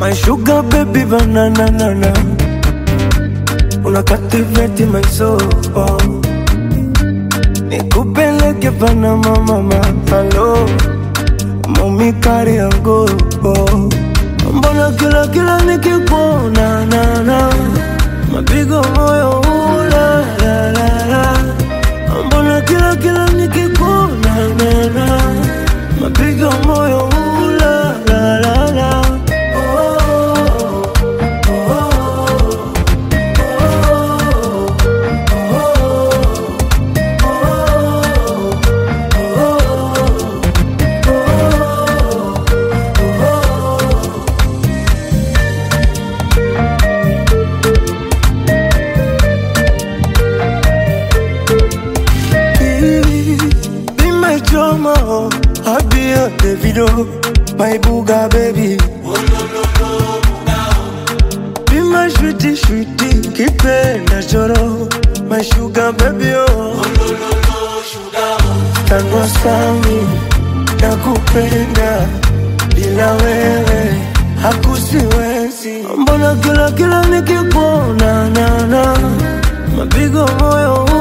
My sugar baby banana nana Una captivate my soul Nikupeleke Panama mama Hello Mami kari yangu Mbona kila kila nikikuona na na Mapigo moyo ula la la la Mbona kila kila nikikuona na na Mapigo moyo ula la la la Oh, oh, Be my drama, I be a Davido, my booga baby. Be my sweetie, sweetie, kipenda choro, my sugar baby oh. Tangu sami, nakupenda, bila wewe hakusiwezi. Mbona kila kila nikikuona na na mapigo moyo